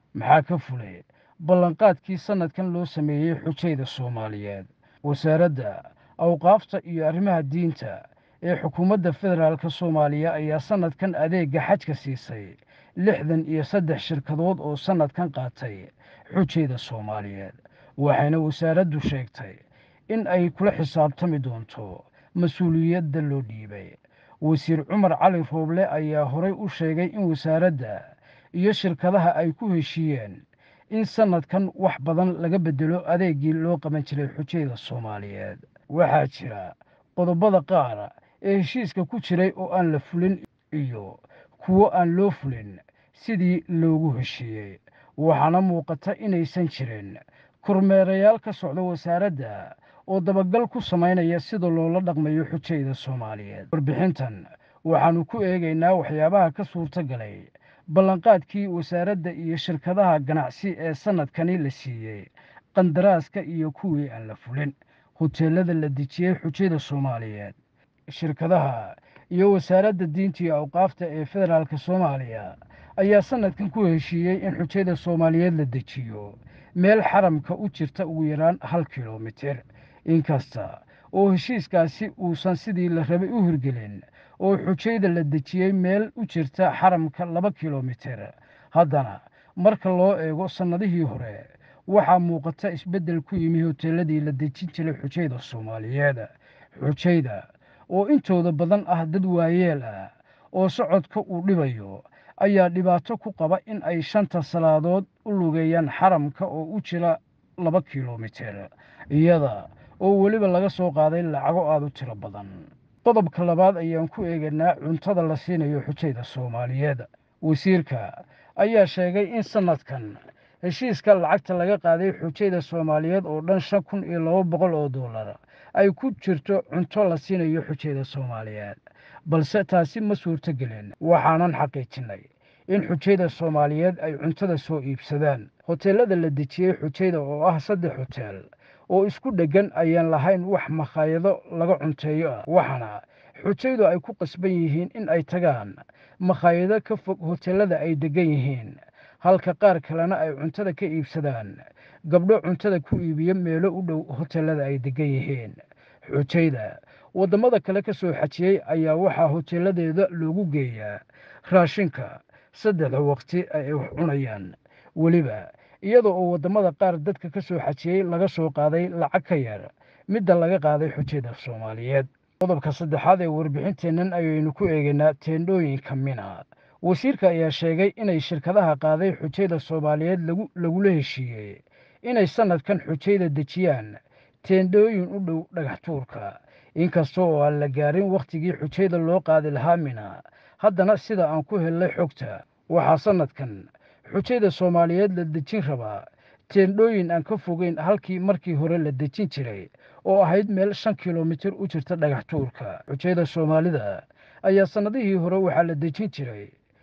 maxaa ka fulay ballanqaadkii sannadkan loo sameeyey xujayda soomaaliyeed wasaaradda awqaafta iyo arrimaha diinta ee xukuumadda federaalka soomaaliya ayaa sannadkan adeegga xajka siisay lixdan iyo saddex shirkadood oo sannadkan qaatay xujayda soomaaliyeed waxayna wasaaraddu sheegtay in ay kula xisaabtami doonto mas-uuliyadda loo dhiibay wasiir cumar cali rooble ayaa horay u sheegay in wasaaradda iyo shirkadaha ay ku heshiiyeen in sannadkan wax badan laga beddelo adeeggii loo qaban jiray xujayda soomaaliyeed waxaa jira qodobada qaar ee heshiiska ku jiray oo aan la fulin iyo kuwo aan loo fulin sidii loogu heshiiyey waxaana muuqata inaysan jirin kormeerayaal ka socda wasaaradda oo dabagal ku samaynaya sida loola dhaqmayo xujayda soomaaliyeed warbixintan waxaannu ku eegaynaa waxyaabaha ka suurta galay ballanqaadkii wasaaradda iyo shirkadaha ganacsi ee sannadkani la siiyey qandaraaska iyo kuwii aan la fulin hoteellada la dejiyey xujayda soomaaliyeed shirkadaha iyo wasaaradda diinta iyo awqaafta ee federaalka soomaaliya ayaa sannadkan ku heshiiyey in xujayda soomaaliyeed la dejiyo meel xaramka u jirta ugu yaraan hal kilomitir inkasta oo heshiiskaasi uusan sidii la rabay u hirgelin oo xujayda la dejiyey meel u jirta xaramka laba kilomitir haddana marka loo eego sannadihii hore waxaa muuqata isbeddel ku yimi hoteelladii la dejin jiray xujayda soomaaliyeed xujayda oo intooda badan ah dad waayeel ah oo socodka uu dhibayo ayaa dhibaato ku qaba in ay shanta salaadood u lugeeyaan xaramka oo u jira laba kilomitir iyada oo weliba laga soo qaaday lacago aada u tiro badan qodobka labaad ayaan ku eegaynaa cuntada la siinayo xujayda soomaaliyeed wasiirka ayaa sheegay in sannadkan heshiiska lacagta laga qaaday xujayda soomaaliyeed oo dhan shan kun iyo laba boqol oo dollar ay ku jirto cunto la siinayo xujayda soomaaliyeed balse taasi ma suurto gelin waxaanan xaqiijinnay in xujayda soomaaliyeed ay cuntada soo iibsadaan hoteellada la dejiyey xujayda oo ah saddex hoteel oo isku dheggan ayaan lahayn wax makhaayado laga cunteeyo ah waxaana xujaydu ay ku qasban yihiin in ay tagaan makhaayado ka fog hoteellada ay deggan yihiin halka qaar kalena ay cuntada ka iibsadaan gabdho cuntada ku iibiya meelo u dhow hoteellada ay deggan yihiin xujayda waddamada kale ka soo xajiyey ayaa waxaa hoteelladeeda loogu geeyaa raashinka saddexda waqti ay wax cunayaan weliba iyada oo waddamada qaar dadka ka soo xajiyey laga soo qaaday lacag ka yar midda laga qaaday xujayda soomaaliyeed qodobka saddexaad ee warbixinteennan ayaynu ku eegaynaa teendhooyinka mina wasiirka ayaa sheegay inay shirkadaha qaaday xujayda soomaaliyeed lagula heshiiyey inay sannadkan xujayda dejiyaan teendhooyin u dhow dhagax tuurka inkasta oo aan la gaarin wakhtigii xujayda loo qaadi lahaa mina haddana sida aan ku hellay xogta waxaa sannadkan xujayda soomaaliyeed la dejin rabaa teendhooyin aan ka fogeyn halkii markii hore la dejin jiray oo ahayd meel shan kilomitir u jirta dhagax tuurka xujayda soomaalida ayaa sannadihii hore waxaa la dejin jiray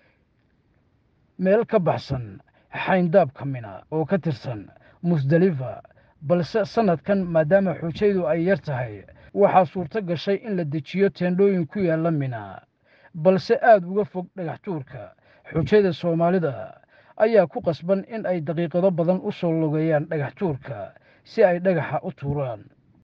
meel ka baxsan xayndaabka mina oo ka tirsan musdalifa balse sannadkan maadaama xujaydu ay yar tahay waxaa suurto gashay in la dejiyo teendhooyin ku yaalla mina balse aada uga fog dhagax tuurka xujayda soomaalida ayaa ku qasban in ay daqiiqado badan u soo logeeyaan dhagax tuurka si ay dhagaxa u tuuraan